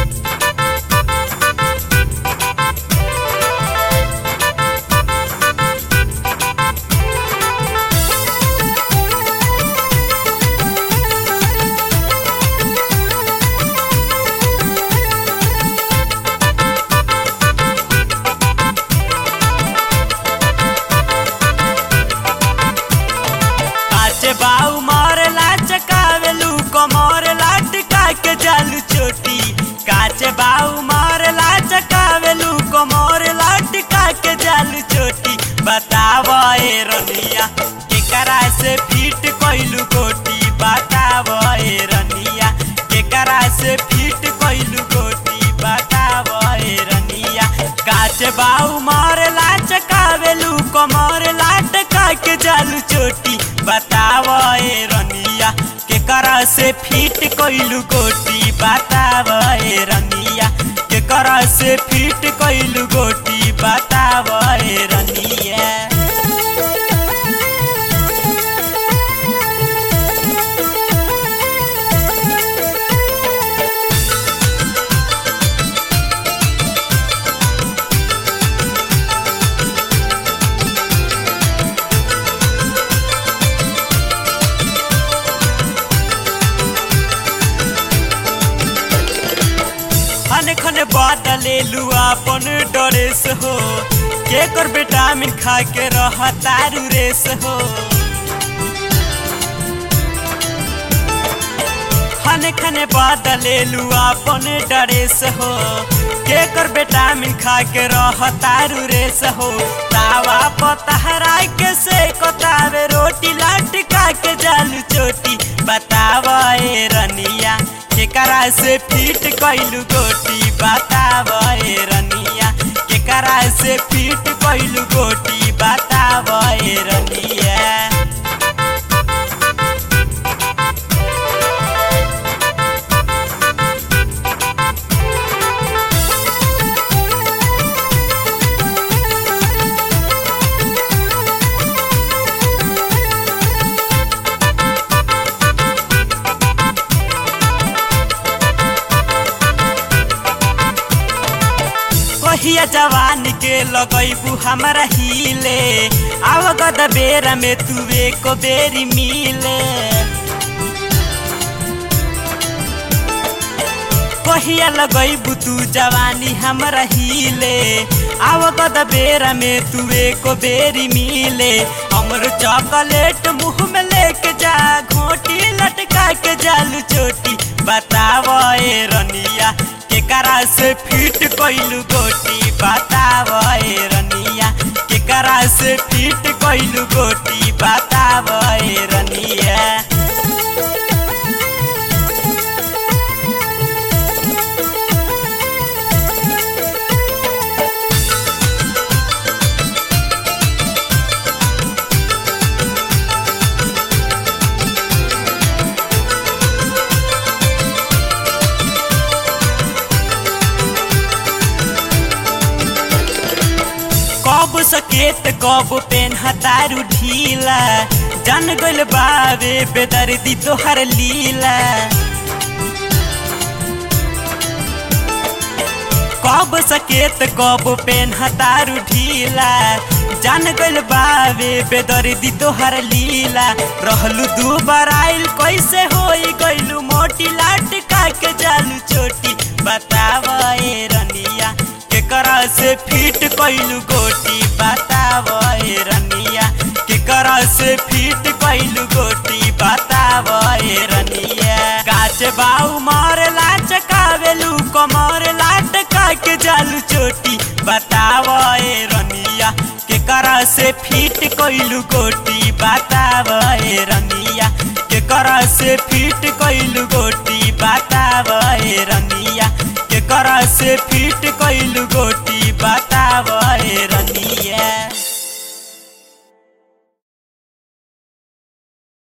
आचे बाऊ मोर लाचकावेलू कमर लाटका के जालू चोटी काचे बाऊ मोर लाचकावेलू कमर लाटका के जालू चोटी बताव ए रनिया केकरा से फिट कइलू गोटी बताव ए रनिया केकरा से फिट कइलू गोटी बताव ए रनिया काचे बाऊ मोर लाचकावेलू कमर लाटका के जालू चोटी बताव ए रनिया केकरा से फिट कइलू गोटी बताव ए रनिया केकरा से फिट कइलू गोटी बताव ए रनिया खने खने बदलेलू अपन ड्रेस हो के कर विटामिन खा के रह तारू रेस हो खने खने बदलेलू अपन ड्रेस हो के कर विटामिन खा के रह तारू रेस हो तावा पतहरा के से कोतावे रोटी लटका के जालू चोटी बताव ए रनिया केकरा से फिट कइलू गोटी बताव ए रनिया केकरा से फिट कइलू गोटी बताव ए रनिया कहिया जवान के लगैबू हमरा हिले आव गद बेरा में तू एको बेरी मिले कहिया लगैबू तू जवानी हमरा हिले आव गद बेरा में तू एको बेरी मिले हमर चॉकलेट मुंह में लेके जा घोटी लटका के जालू चोटी बताव ए रनिया केकरा से फिट कइलू गोटी बताव ए रनिया केकरा से फिट कइलू गोटी बताव ए रनिया कब सकेत कब पेन हतारू ढीला जान गइल बावे बेदर्दी तोहर लीला कब सकेत कब पेन हतारू ढीला जान गइल बावे बेदर्दी तोहर लीला रहलू दू बराइल कैसे होई गइलू मोटी लाटका के जालू चोटी बताव ए रनिया केकरा से फिट कइलू गोटी बताव ए रनिया केकरा से फिट कइलू गोटी बताव ए रनिया काच बाऊ मार लाचकावेलू कमर लाटका के जालू चोटी बताव ए रनिया केकरा से फिट कइलू गोटी बताव ए रनिया केकरा से फिट कइलू गोटी बताव ए रनिया केकरा से फिट कइलू गोटी बताव